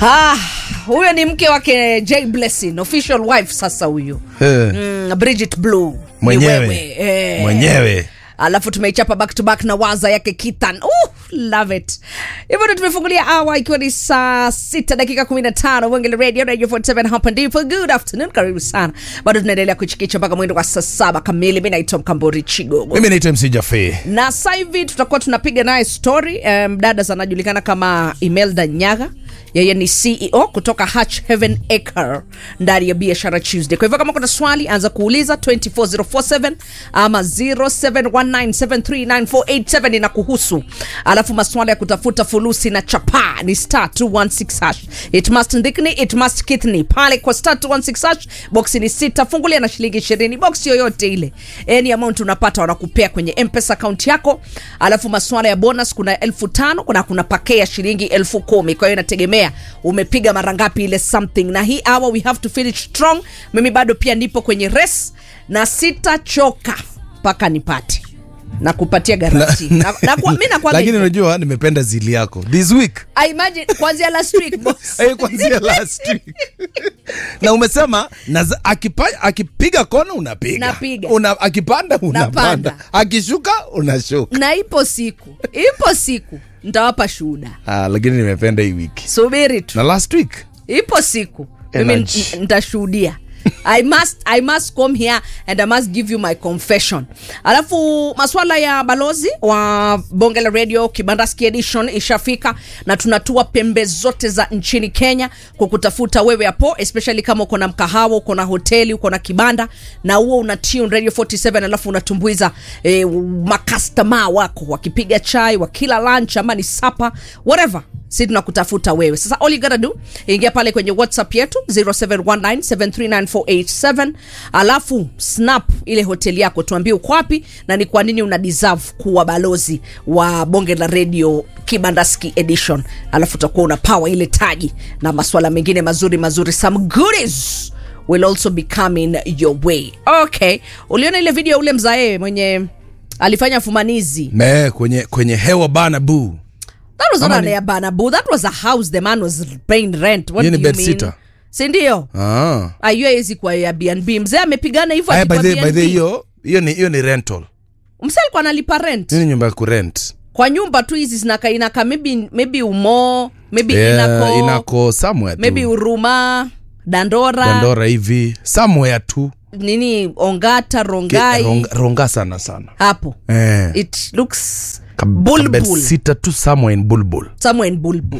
Ah, huyo ni mke wake Jay Blessing, official wife sasa huyu. Eh, Mm, Bridget Blue. Ni Mwenyewe. wewe, eh. mwenyewe alafu tumeichapa back to back na waza yake Kitan. Uh, love it. Hivyo ndo tumefungulia awa ikiwa ni saa sita dakika kumi na tano Wengele Radio Radio 47 hapa ndipo. Good afternoon, karibu sana. Bado tunaendelea kuchikicha mpaka mwendo wa saa saba kamili. Mi naitwa Mkambori Chigogo mimi naitwa mc jafe na sasa hivi tutakuwa tunapiga naye story. Mdada um, anajulikana kama Imelda Nyaga, yeye ni CEO kutoka Hatch Heaven Acre ndani ya Biashara Tuesday. Kwa hivyo kama kuna swali anza kuuliza 24047 ama 0719739487 ina kuhusu, alafu maswala ya kutafuta fulusi na chapa ni star 216 hash. It must ndikni, it must kithni pale kwa star 216 hash. Box ni sita, fungulia na shilingi 20, box yoyote ile, any amount unapata wanakupea kwenye mpesa account yako. Alafu maswala ya bonus kuna elfu tano kuna kuna pake ya shilingi elfu kumi kwa hiyo inategemea umepiga mara ngapi ile something. Na hii hour we have to finish strong. Mimi bado pia nipo kwenye race na sitachoka mpaka nipate na kupatia garanti na, na, kwa, mi nakwambia lakini hivyo. unajua nimependa zili yako this week I imagine kwanzia last week boss. Eh, kwanzia last week na umesema naza- akipa- akipiga kona unapiga Napiga. Una, akipanda unapanda Napanda. akishuka unashuka na ipo siku ipo siku ntawapa shuhuda ah, lakini nimependa hii wiki subiri tu na last week ipo siku mimi Energy. n- nitashuhudia I must, I must come here and I must give you my confession. Alafu maswala ya balozi wa bonge la radio Kibandaski edition ishafika na tunatua pembe zote za nchini Kenya kwa kutafuta wewe hapo, especially kama uko na mkahawa, uko na hoteli, uko na kibanda na huo una tune radio 47 alafu unatumbuiza eh, makastoma wako wakipiga chai, wakila lunch ama ni sapa whatever si tunakutafuta wewe sasa all you gotta do ingia pale kwenye whatsapp yetu 0719739487 alafu snap ile hoteli yako tuambie uko wapi na ni kwa nini una deserve kuwa balozi wa bonge la radio kibandaski edition alafu utakuwa una power ile taji na maswala mengine mazuri mazuri some goodies will also be coming your way okay uliona ile video ya ule mzae mwenye alifanya fumanizi me kwenye kwenye hewa bana bu That was Ama not ni- a banabu. That was a house the man was paying rent. What Hiyo do ni you bed mean? sitter. Si ndio? ah. Ayua hizi kwa Airbnb. Mzee amepigana hivyo Aya, by akikuwa the by the B&B. hiyo hiyo ni hiyo ni rental Mzee alikuwa analipa rent. hiyo ni nyumba ya kurent Kwa nyumba tu hizi zinaka inaka maybe maybe umo, maybe yeah, inako, inako somewhere maybe tu Huruma, Dandora, dandora hivi somewhere tu nini Ongata, Ke- Rongai. ronga, ronga sana sana Hapo. eh. It looks Ka- bulbul. kabed sita tu somewhere in bulbul somewhere in Bulbul.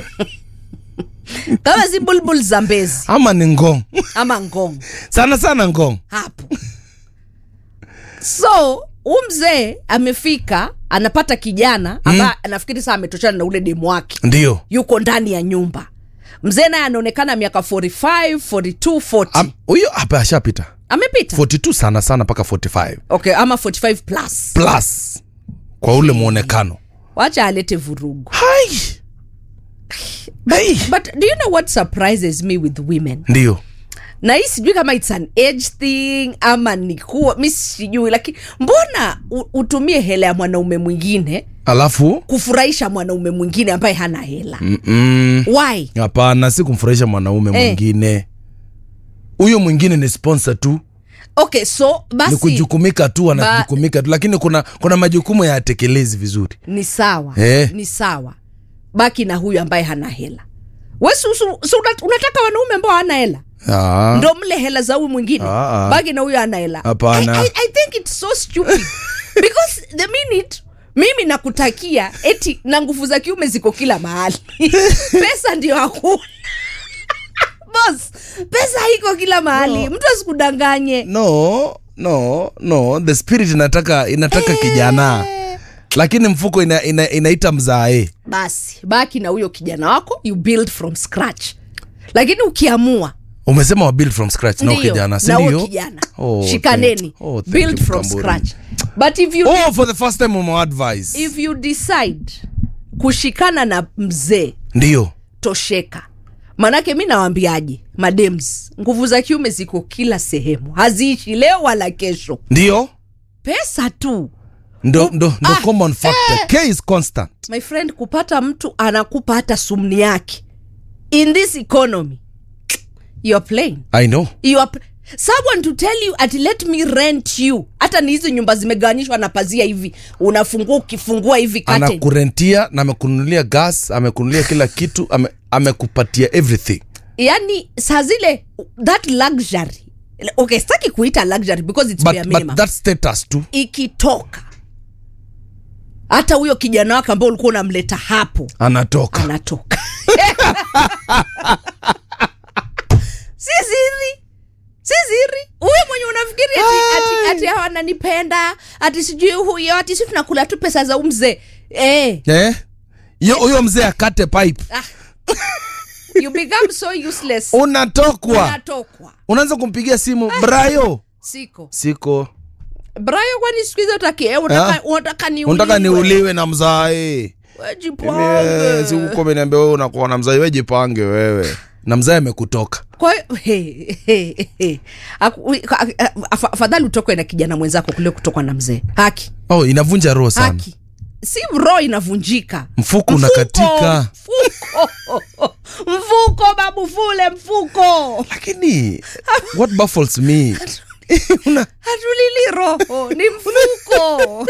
Kama si Bulbul za Mbezi ama ni ngong ama Ngong. sana sana ngong hapo so huu mzee amefika anapata kijana ambaye mm. nafikiri saa ametoshana na ule demu wake ndio yuko ndani ya nyumba mzee naye anaonekana miaka 45 42 40 Am- huyo hapa ashapita amepita 42 sana sana mpaka 45 okay ama 45 plus plus kwa ule mwonekano wacha alete vurugu hai Hai. but do you know what surprises me with women ndio na hii sijui kama its an age thing ama ni kuwa mi sijui lakini mbona u- utumie hela ya mwanaume mwingine alafu kufurahisha mwanaume mwingine ambaye hana hela mm, why hapana si kumfurahisha mwanaume Eh. mwingine huyo mwingine ni sponsor tu okay so ni basi kujukumika tu anajukumika tu lakini kuna kuna majukumu ya atekelezi vizuri ni sawa Eh. ni sawa baki na huyu ambaye hana hela we su, su, su, una- unataka wanaume ambao hana hela Ah. ndo mle hela za huyu mwingine Ah, ah. baki na huyu hana hela Hapana. I, I, I think it's so stupid because the minute mimi nakutakia eti na nguvu za kiume ziko kila mahali pesa ndio hakuna bos pesa iko kila mahali mtu asikudanganye no no no the spirit inataka inataka kijana lakini mfuko ina, ina, inaita mzae basi baki na huyo kijana wako you build from scratch lakini ukiamua umesema wa build from scratch na ndio, kijana si na huyo ndio kijana Oh, shikaneni thank- oh, thank build you, from Mkamburi. scratch but if you, oh for the first time umeadvise if you decide kushikana na mzee ndio tosheka manake mi nawambiaje madems nguvu za kiume ziko kila sehemu haziishi leo wala kesho ndio pesa tu ndo, ndo, ndo Ah, common factor k is constant my friend kupata mtu anakupa hata sumni yake in this economy you're playing i know you are pl- someone to tell you ati let me rent you hata ni hizi nyumba zimegawanyishwa na pazia hivi unafungua ukifungua hivi curtain. anakurentia na amekununulia gas amekununulia kila kitu ame, amekupatia everything yani saa zile that luxury okay sitaki kuita luxury because it's bare but, minimum but that status tu ikitoka hata huyo kijana wake ambao ulikuwa unamleta hapo anatoka anatoka si siri si siri huyo mwenye unafikiri ati, ati, ati hawa ananipenda ati sijui huyo ati si tunakula tu pesa za umzee eh, eh? Yo- huyo mzee akate pipe ah. you become so useless unatokwa unatokwa unaanza kumpigia simu brayo siko siko brayo kwani siku hizi utaki eh, Ah. unataka unataka niuliwe. unataka niuliwe na mzae We jipange. sikuko umeniambia wewe unakuwa na mzae wejipange wewe na mzae amekutoka kwa hiyo he, he, he. Aku- a- a- afa- afadhali utokwe na kijana mwenzako kule kutokwa na mzee haki oh inavunja roho sana haki si roho inavunjika Mfuko unakatika. mfuko mfuko babu fule mfuko lakini what baffles me una hatulili roho ni mfuko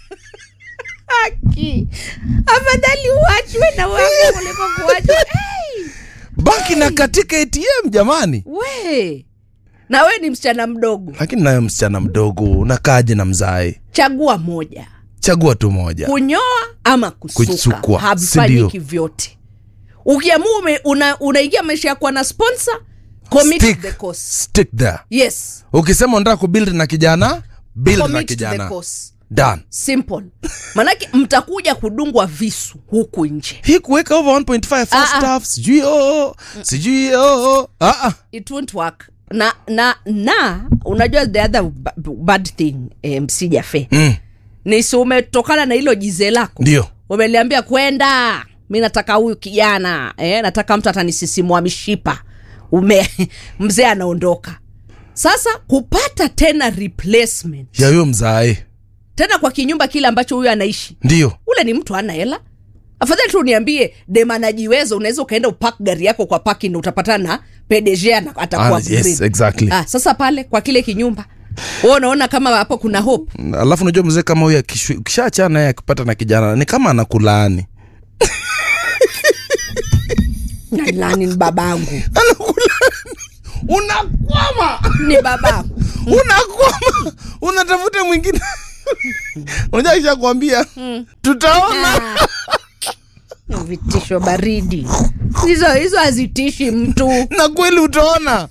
haki afadhali uachwe na wangu kuliko kuachwa hey! banki na katika atm jamani we na we ni msichana mdogo lakini nayo msichana mdogo unakaaje na mzae chagua moja chagua tu moja kunyoa ama kusuka Kusukwa, havifanyiki sindio? vyote ukiamua ume- una- unaingia maisha ya kuwa na sponsor commit Stick. the course stick there yes ukisema unataka kubuild na kijana build na commit to the kijana course done simple manake mtakuja kudungwa visu huku nje hii kuweka over 1.5 first Ah, ah. half sijui oo sijui oo ah, ah. it won't work na na na unajua the other ba- bad thing eh, msijafe Mm, ni si umetokana na hilo jize lako ndio umeliambia kwenda mi nataka huyu kijana eh, nataka mtu atanisisimua mishipa ume mzee anaondoka sasa kupata tena replacement ya huyo mzae tena kwa kinyumba kile ambacho huyu anaishi ndio ule ni mtu ana hela afadhali tu uniambie dem anajiweza unaweza ukaenda upak gari yako kwa parking na utapatana na pdg ana- atakuwa Ah, yes, upgrade. exactly. ah, sasa pale kwa kile kinyumba wewe unaona kama hapo kuna hope alafu unajua mzee kama huyo akishwi- ukishaachana naye akipata na kijana ni kama anakulaani Na nani ni babangu anakulaani unakwama ni babangu unakwama unatafuta mwingine unajua kishakwambia tutaona Ah. vitisho baridi hizo hizo hazitishi mtu na kweli utaona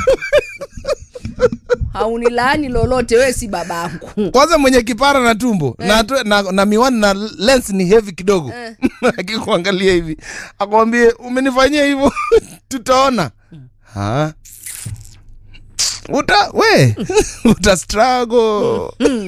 haunilaani lolote wewe si babangu kwanza mwenye kipara na tumbo na, atu- na, na miwani na lens ni heavy kidogo akikuangalia hivi akwambie umenifanyia hivyo tutaona ha? uta we uta struggle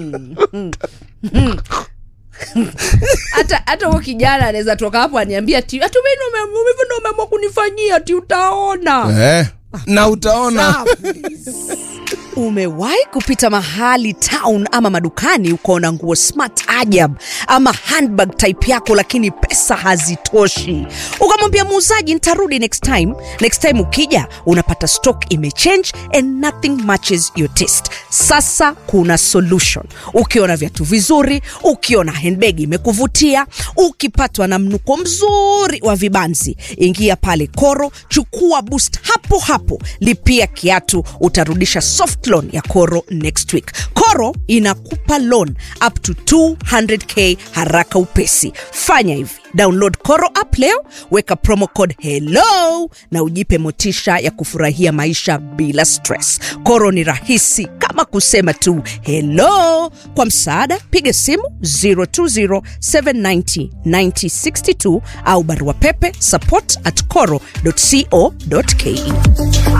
hata hata huo kijana anaweza toka hapo aniambia ti hata mimi ndo umeamua kunifanyia ti utaona eh, na utaona umewahi kupita mahali town ama madukani ukaona nguo smart ajab ama handbag type yako lakini pesa hazitoshi ukamwambia muuzaji nitarudi next time next time ukija unapata stock imechange and nothing matches your taste sasa kuna solution ukiona viatu vizuri ukiona handbag imekuvutia ukipatwa na mnuko mzuri wa vibanzi ingia pale koro chukua boost hapo hapo lipia kiatu utarudisha soft loan ya koro next week koro inakupa loan up to 200k haraka upesi fanya hivi download koro app leo weka promo code hello na ujipe motisha ya kufurahia maisha bila stress koro ni rahisi kama kusema tu hello kwa msaada piga simu 020790962 au barua pepe support at coro co ke